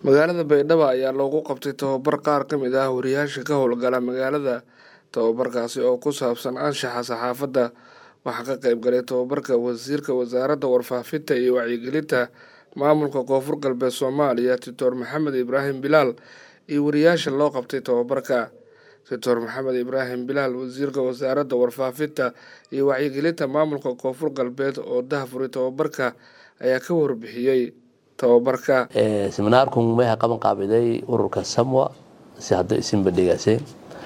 magaalada baydhabo ayaa loogu qabtay tababar qaar ka mid ah wariyaasha ka howlgala magaalada tababarkaasi oo ku saabsan anshaxa saxaafadda waxaa ka qayb galay tababarka wasiirka wasaaradda warfaafinta iyo wacyigelinta maamulka koonfur galbeed soomaaliya doctor maxamed ibraahim bilaal iyo wariyaasha loo qabtay tababarka doctor maxamed ibraahim bilaal wasiirka wasaaradda warfaafinta iyo wacyigelinta maamulka koonfur galbeed oo dahafuray tababarka ayaa ka warbixiyey tababarka seminaarkun meha qaban qaabiday ururka samwa si hadda isinba dhegaaseen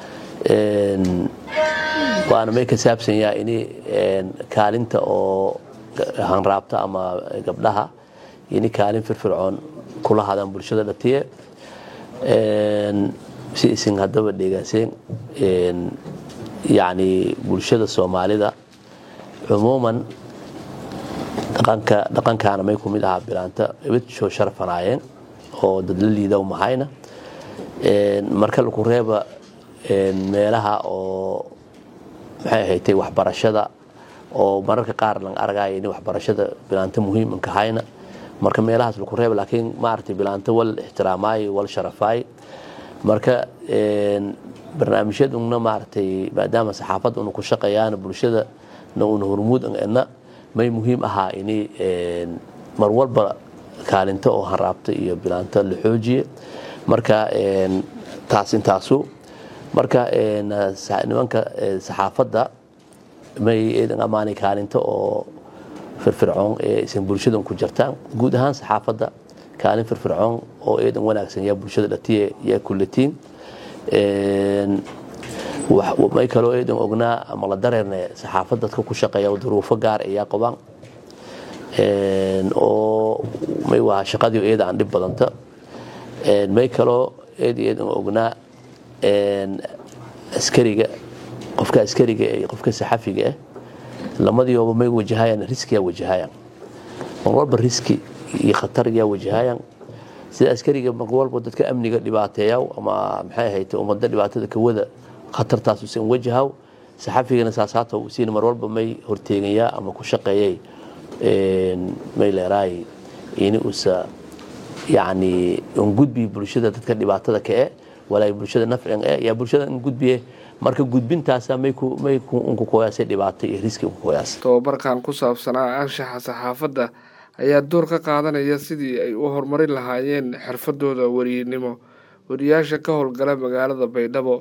waana may ka saabsan yaha ini kaalinta oo hanraabta ama gabdhaha ini kaalin firfircoon kula hadaan bulshada dhatiye si isin haddaba dhegaaseen yani bulshada soomaalida cumuuman dhaqankaana may kumid ahaa bilaanta ibadshoo sharafanaayeen oo dad la liida mahayna marka laku reeba meelaha oo maxay ahaytay waxbarashada oo mararka qaar lang argaya in waxbarashada bilaanta muhiimanka hayna marka meelahaas laku reeba laakiin maaragtay bilaanta wal ixtiraamaayo wal sharafaayo marka barnaamijyaduna maaragtay maadaama saxaafadda una ku shaqeeyaan bulshada na una hormuud na may muhiim ahaa ini mar walba kaalinta oo hanraabta iyo bilaanta la xoojiye marka taas intaasu marka nimanka saxaafadda may eedan ammaanay kaalinta oo firfircoon ee isan bulshadan ku jirtaan guud ahaan saxaafadda kaalin firfircoon oo eedan wanaagsan yaa bulshada dhatiye yaa kullatiin may kaloo eedan ognaa ama la dareerne saxaafad dadka ku shaqeeya duruufo gaar ayaa qabaan oo may waa shaqadii eeda aan dhib badanta may kaloo eed eedan ognaa askariga qofka askariga iyo qofka saxafiga ah lamadioba may wajahayaan riskiyaa wajahayaan mar walba riski iyo khatar yaa wajahayaan sida askariga mar walba dadka amniga dhibaateeya ama maxay ahayd ummadda dhibaatada kawada khatartaas usan wajahaw saxafigana saasaata usiina mar walba may horteegayaa ama ku shaqeeyay may leeraay ini usa yani un gudbi bulshada dadka dhibaatada ka e walaa bulshada nafcin e yaa bulshada in gudbiye marka gudbintaasa may unkukoyaasay dhibaato iyo riski unkukoyaas tababarkan ku saabsanaa anshaxa saxaafadda ayaa door ka qaadanaya sidii ay u horumarin lahaayeen xirfadooda weriynimo wariyaasha ka howlgala magaalada baydhabo